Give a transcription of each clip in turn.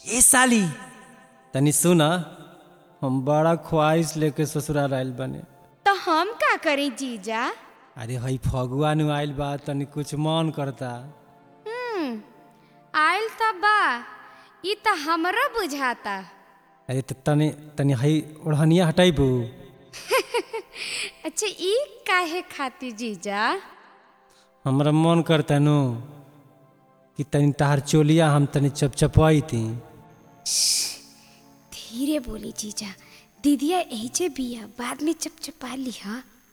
ए साली तनी सुना हम बड़ा ख्वाहिश लेके ससुराल आइल बने तो हम का करी जीजा अरे हई फगुआ नु आइल बा तनी कुछ मन करता हम्म आइल त बा ई त हमरो बुझाता अरे त तनी तनी हई ओढ़निया हटाइबू अच्छा ई काहे खाती जीजा हमरा मन करता नु कि तनी तहार चोलिया हम तनी चपचपाई थी धीरे बोली जीजा दीदिया एजे बिया बाद में चपचपा लिहा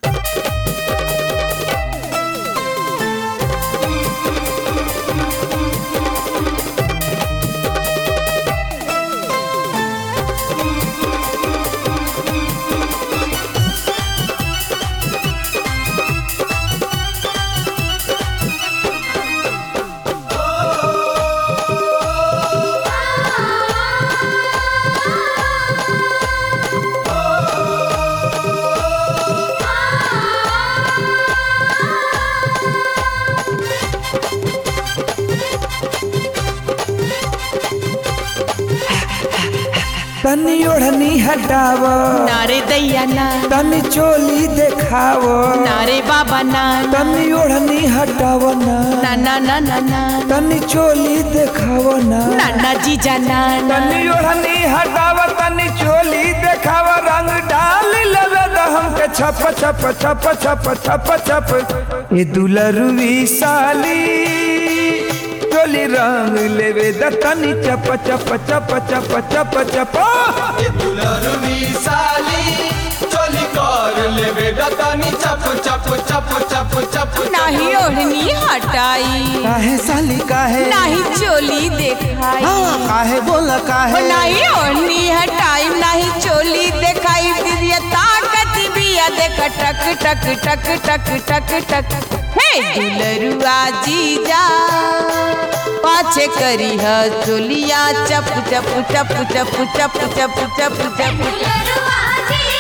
तनी ओढ़नी हटाव नारे दैया ना तनी चोली देखाव नारे बाबा ना तनी ओढ़नी हटाव ना ना ना ना ना ना तनी चोली देखाव ना नाना जीजा ना ना तनी ओढ़नी हटाव तनी चोली देखाव रंग डाल लवे द हमके छप छप छप छप छप छप ए दुलरुवी साली चोली रंग लेवे द तनी चप चप चप चप चप चप दुलरवी साली चोली कर लेवे दतनी चप चप चप चप चप नाही ओढ़नी हटाई काहे साली काहे नाही चोली देखाई हाँ, काहे बोल ओ काहे नाही ओढ़नी हटाई नाही चोली देखाई दीदिया ताकत बिया देख टक टक टक टक टक टक हे दुलरुआ जीजा पाछे करी ह चोलिया चप चप चप चप चप चप चप चप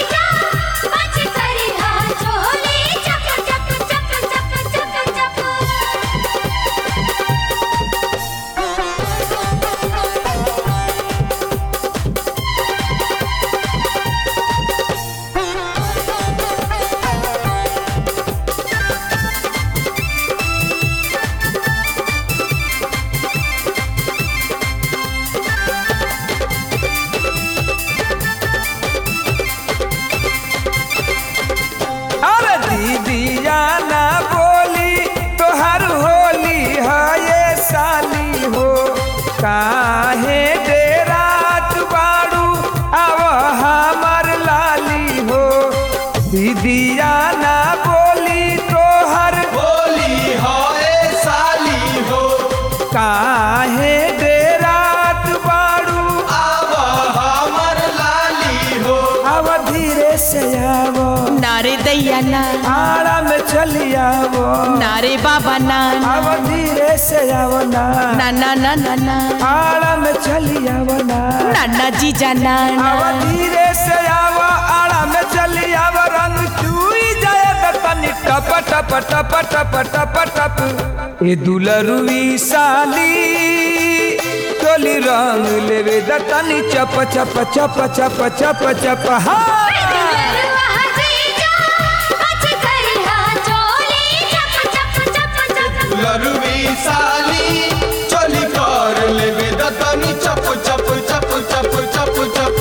अरे दीदिया ना बोली तोहर होली है ये साली हो काहे डेरात बाड़ू अब हमर लाली हो दीदिया ना बोली तोहर होली हो ए साली हो काहे डेरात बाड़ू आव हमर लाली हो अब धीरे से आवो नारे दैया ना आड़ा में चली आवो नारे बाबा ना अब धीरे से आवो ना ना ना ना ना ना आड़ा में चली आवो ना नाना जीजा ना अब धीरे से आवो आड़ा में चली आवो रंग चुई जाए तो तनी टप टप टप टप टप टप ए दुलरुई साली चोली रंग लेवे द तनी चप चप चप चप चप चप हाँ दुलरवी साली चोली कर लेवे दतनी चप चप चप चप चप चप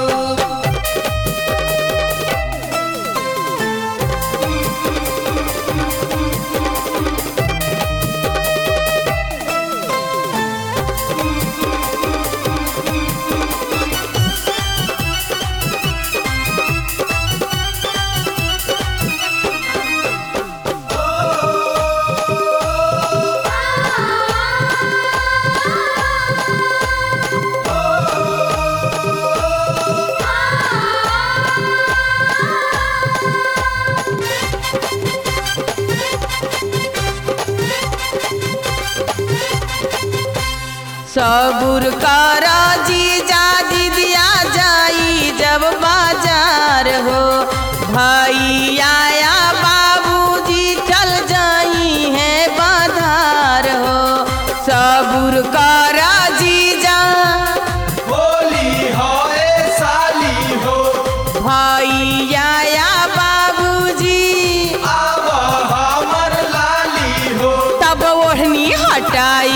सबुर करा जीजा दीदिया जाई जब बाजार हो भैया या बाबूजी चल जाई है बाजार हो सबुर करा जीजा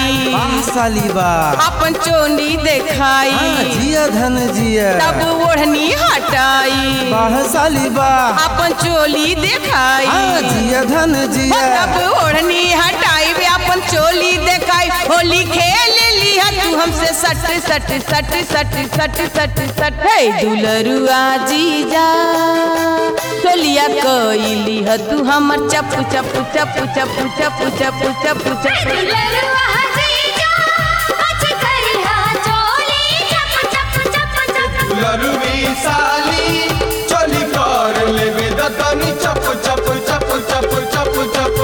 देखाई साली बा अपन चोली देखाई हाँ, जिया धन जिया तब ओढ़नी हटाई बाह साली बा अपन चोली देखाई हाँ, जिया धन जिया तब ओढ़नी हटाई वे अपन चोली देखाई होली खेल लिया तू हमसे सट सट सट सट सट सट सट हे दुलरुआ जीजा चोलिया कइली ह तू हमर चप चप चप चप चप चप चप चप ललुआ जीजा बच करिहा चोली चप चप चप चप लरुवी साली चोली कर लेवे दतनी चप चप चप चप चप चप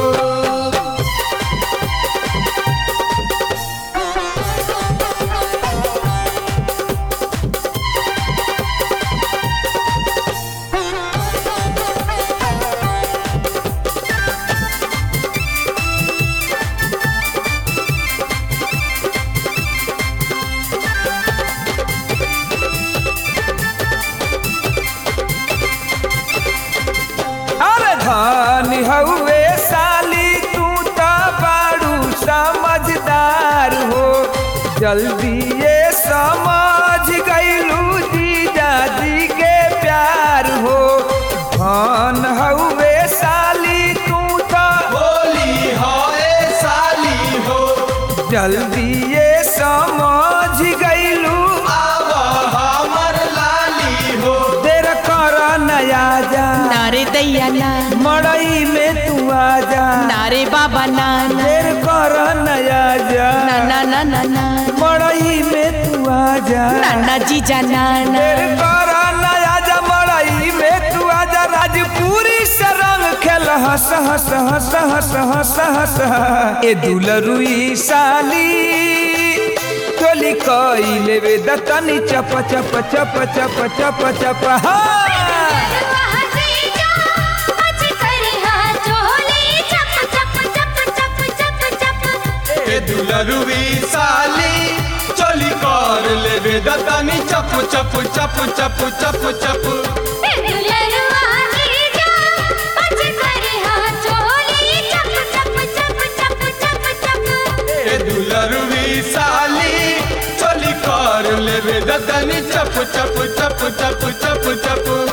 अरे धन हउए साली तू तो बाड़ू समझदार हो जल्दी ये समझ गईलू जीजा जी के प्यार हो धन हउए साली तू तो बोली हो ए साली हो जल्दी ये समझ गईलू आव हमर लाली हो तेरा कर नया जा नारे दैया ना मड़ई में तू आ जा नारे बाबा ना ना तेर कर नया जा ना ना ना ना ना मड़ई में तू आ जा नाना जीजा नाना तेर कर नया जा मड़ई में तू आ जा राजपुरी से रंग खेल हंस हंस हंस हंस हंस हंस ए दुलरुई साली टोली कई लेवे दतनी चप चप चप चप चप चप हाँ ललुआ जीजा बच करिहा चोली चप चप चप चप चप चप ए दुलरुवी साली चोली कर लेवे दतनी चप चप चप चप चप चप ललुआ जीजा बच करिहा चोली चप चप चप चप चप चप ए दुलरुवी साली चोली कर लेवे दतनी चप चप चप चप चप चप